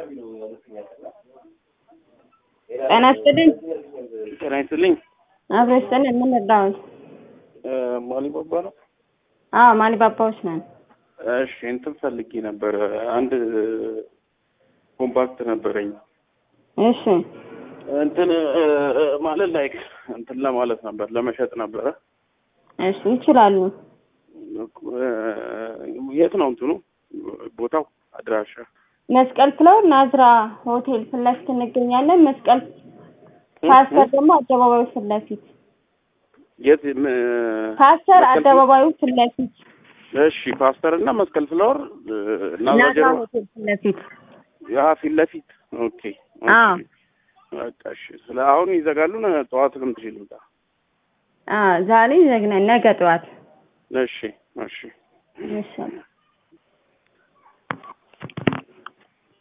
ጤና ይስጥልኝ። ጤና ይስጥልኝ። አብሮ ይስጥልኝ። ምን ልርዳዎት? ማሊባባ ነው። አዎ ማሊ ባባዎች ነን። እሺ እንትን ፈልጌ ነበረ። አንድ ኮምፓክት ነበረኝ እሺ እንትን ማለት ላይክ እንትን ለማለት ነበር ለመሸጥ ነበረ። እሺ ይችላሉ። የት ነው እንትኑ ቦታው አድራሻ? መስቀል ፍላወር ናዝራ ሆቴል ፊት ለፊት እንገኛለን። መስቀል ፓስተር ደግሞ አደባባዩ ፊት ለፊት የት ፓስተር መስቀል አደባባዩ ፊት ለፊት እሺ ፓስተር እና መስቀል ፍላወር እና ናዝራ ጀርባ ሆቴል ፊት ለፊት ያ ፊት ለፊት ኦኬ ኦኬ። አዎ በቃ እሺ። ስለ አሁን ይዘጋሉ። ነ- ጠዋት ልምድ ልምጣ። አዎ ዛሬ ዘግነን ነገ ጠዋት እሺ እሺ ይሻላል።